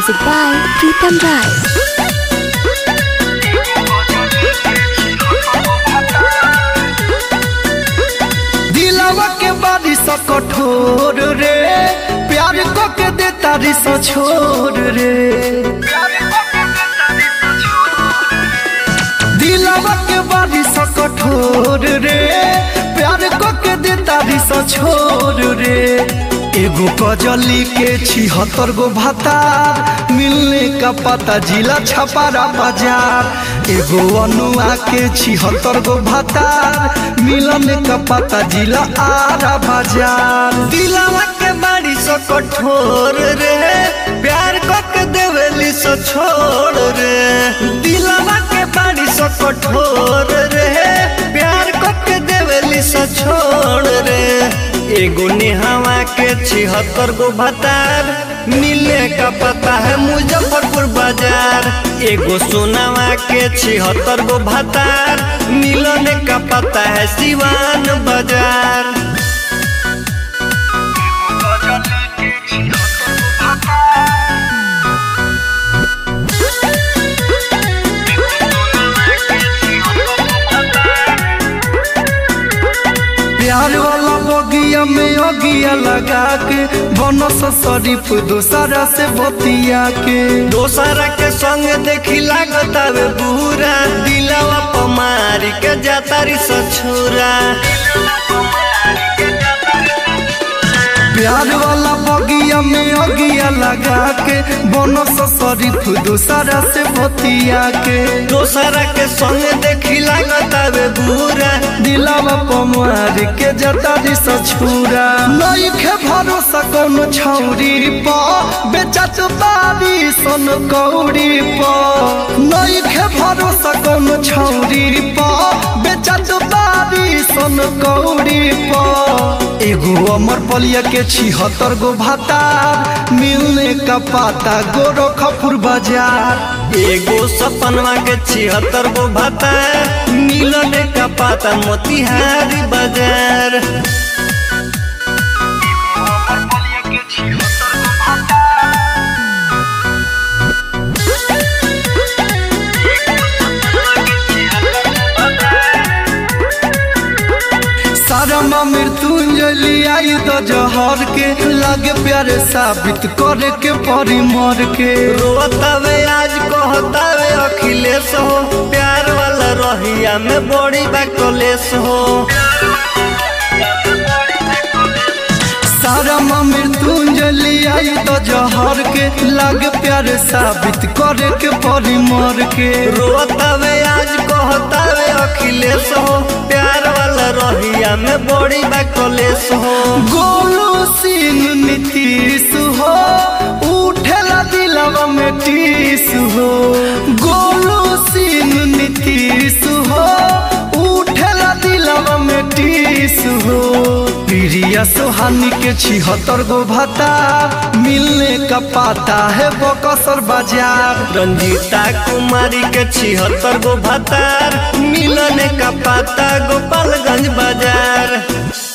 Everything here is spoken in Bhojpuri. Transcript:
Music by Pritam Rai. दिलवा के बारिश कठोर रे प्यार को के दे तारिश छोड़ रे दिलवा के बारिश कठोर रे प्यार को के दे तारिश छोड़ रे एगो कजली के छिहत्तर गो भातार मिलने का पता जिला छपारा बाजार एगो अनुआ के छिहत्तर गो भातार मिलने का पता जिला आरा बाजार दिलवा के बाड़ी सो कठोर रे प्यार को के देवेली सो छोड़ रे दिलवा के बाड़ी सो कठोर रे प्यार को के देवेली सो छोड़ रे एगो नेहवा के छिहत्तर गो भतार मिले का पता है मुजफ्फरपुर बाजार एगो सोनावा के छिहत्तर गो भतार मिलने का पता है सिवान बाजार प्यार वाला बगिया में अगिया लगा के बनस शरीफ दोसरा से बतिया के दोसरा के संग देखी लागत आवे बुरा दिलवा पमारी के जातारी सछुरा प्यार वाला बगिया में अगिया लगा के बनस शरीफ दोसरा से बतिया के दोसरा के संग देखी लागत आवे बुरा दिलावा पमार के जतारी सछुरा नहीं खे भरोसा कौन छौरी प बेचत बारी सन कौड़ी प नहीं खे भरोसा कौन छौरी प बेचत बारी सन कौड़ी प एगो अमर पलिया के छिहत्तर गो भातार मिलने का पाता गोरखपुर बाजार एगो सपनवा के छिहत्तर गो भातार मिलने का पाता मोतिहारी बाजार सारा मृत्युंजलि आई तो जहर के लागे प्यारे साबित करे के परी मर के रोतावे आज कहतावे अखिलेश हो प्यार वाला रहिया में बड़ी बा कलेश हो सारा मृत्युंजलि आई तो जहर के लागे प्यारे साबित करे के परी मर के रोतावे आज कहतावे अखिलेश हो प्यार वाला रहिया में बड़ी बा कलेश हो गोलू सिंह नीतीश हो उठेला दिलवा में टीस हो गोलू सिंह नीतीश हो उठेला दिलवा में टीस हो प्रिया सोहानी के छिहत्तर गो भाता मिलने का पाता है बकसर बाजार रंजीता कुमारी के छिहत्तर गो भातार मिलने का पाता गोपालगंज बाजार